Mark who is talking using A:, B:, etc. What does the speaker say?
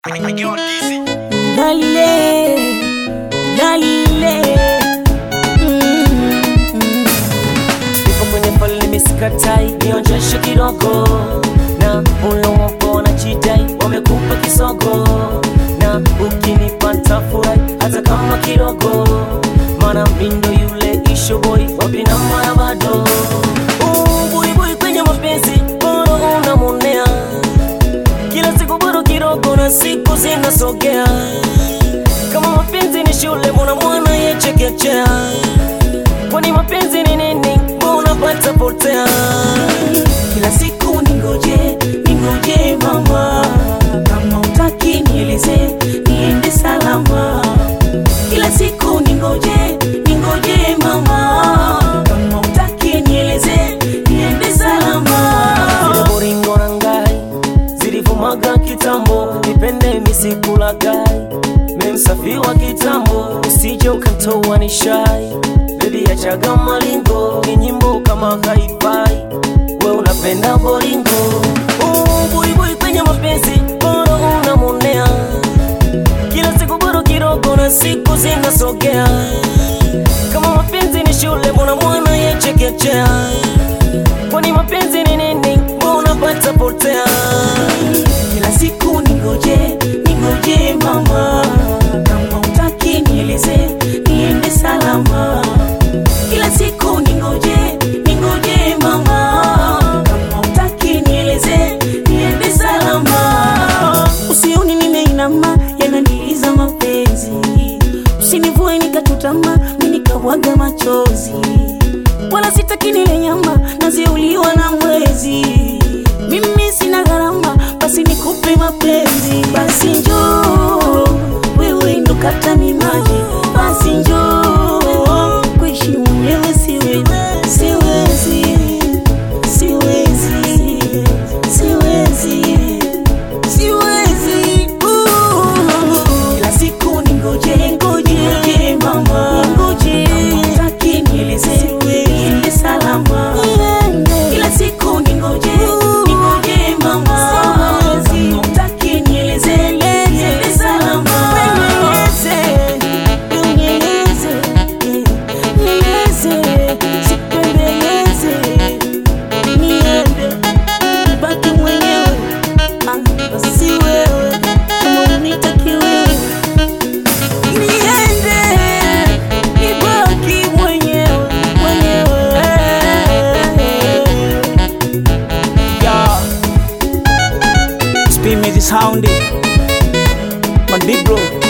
A: Lalile, lalile Ipo kwenye pale misikatai Nionjeshe kidogo Na ulowapo wanajidai Wamekupa kisogo Na ukinipata furahi Hata kama kidogo Mana mindo yule ishoboi Wapi na mara bado Uh, Buibui kwenye mapenzi Boro unamonea kila siku bado kidogo na siku zinasogea kama mapenzi ni shule mbona mwana yechekechea kwani mapenzi ni nini mbona pata potea
B: kila siku ningoje ningoje mama kama utaki nieleze niende salama kila siku ningoje ningoje mama kama utaki nieleze niende salama
A: zile boringo na ngai zilivumaga kitambo nipende misikulagai memsafi wa kitambo usije ukantoa ni shai bebi achaga malingo ni nyimbo kama haifai we unapenda boringo Uh, buibui kwenye mapenzi boro unamonea kila siku bado kidogo na siku zinasogea kama mapenzi ni shule mbona mwana yechekechea kwani mapenzi ni nini mbona pata potea
B: kila siku ningoje ningoje mama kama utaki nieleze niende salama kila siku ningoje ningoje mama kama utaki nieleze niende salama usioni nimeinama yananiliza mapenzi usinivue nikachutama mi nikabwaga machozi wala sitaki nile nyama naziuliwa na mwezi mimi sina gharama basi nikupe mapenzi basi njoo wewe ndo kata mimaji basi njoo kuishi mwenyewe siwezi siwezi siwezi siwezi siwezi uh. kila siku ningoje ningoje mama ningoje utaki nieleze niende salama kila siku ningoje ningoje mama kama utaki nieleze niende salama nieleze nieleze sipembeleze niende baki mwenyewe Ah, si wewe kama unitaki wewe niende nibaki mwenyewe mwenyewe
C: Yeah. Spin me this sound. My big bro.